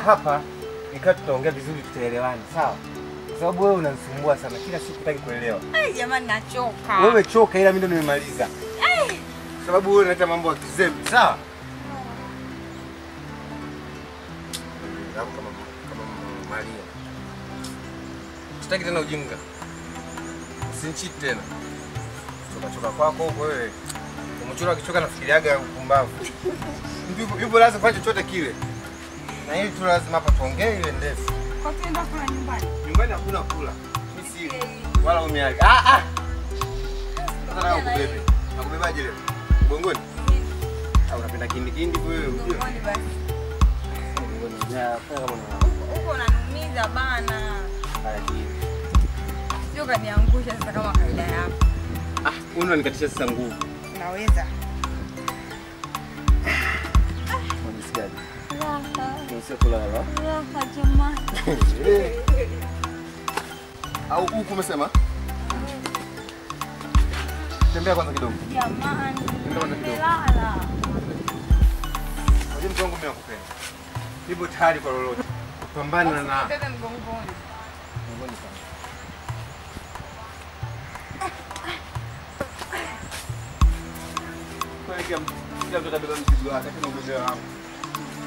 hapa nikaa tutaongea vizuri, tutaelewana, sawa? Kwa sababu wewe unanisumbua sana, kila siku hutaki kuelewa. Ai, jamani nachoka. Wewe choka, ila mimi ndo nimemaliza, kwa sababu wewe unaleta mambo ya kizembe, sawa? Kama kama Maria, sitaki tena ujinga, usinchiti tena. Choka choka kwako huko wewe, umechora kichoka, nafikiriaga upumbavu. Yupo- Yupo lazima kufanya chochote kile, na hili tu lazima hapa tuongee ile ndefu. Kwa tuenda kula nyumbani. Nyumbani hakuna kula. Mimi sili. Wala umeaga. Ah ah. Sasa na kubebe. Nakubebaje leo? Mgongoni? Au unapenda kindi kindi wewe ujue? Nyumbani basi. Mgongoni. Ya, fanya kama una. Huko unanumiza bana. Haya kindi. Sio kaniangusha sasa kama kawaida yako. Ah, wewe unanikatisha sasa nguvu. Unaweza. Unajisikiaje? Raha, Unasikia kulala? raha jamani. Au huku umesema? Tembea kwanza kidogo. Jamani. Ndio kwanza kidogo. Nimelala. Unajua mtu wangu mimi nakupenda. Nipo tayari kwa lolote. Pambana na Bebe mgongoni. Mgongoni sana. Kweli kila mtu kila mtu atabeba mzigo wake, lakini ubebe wangu.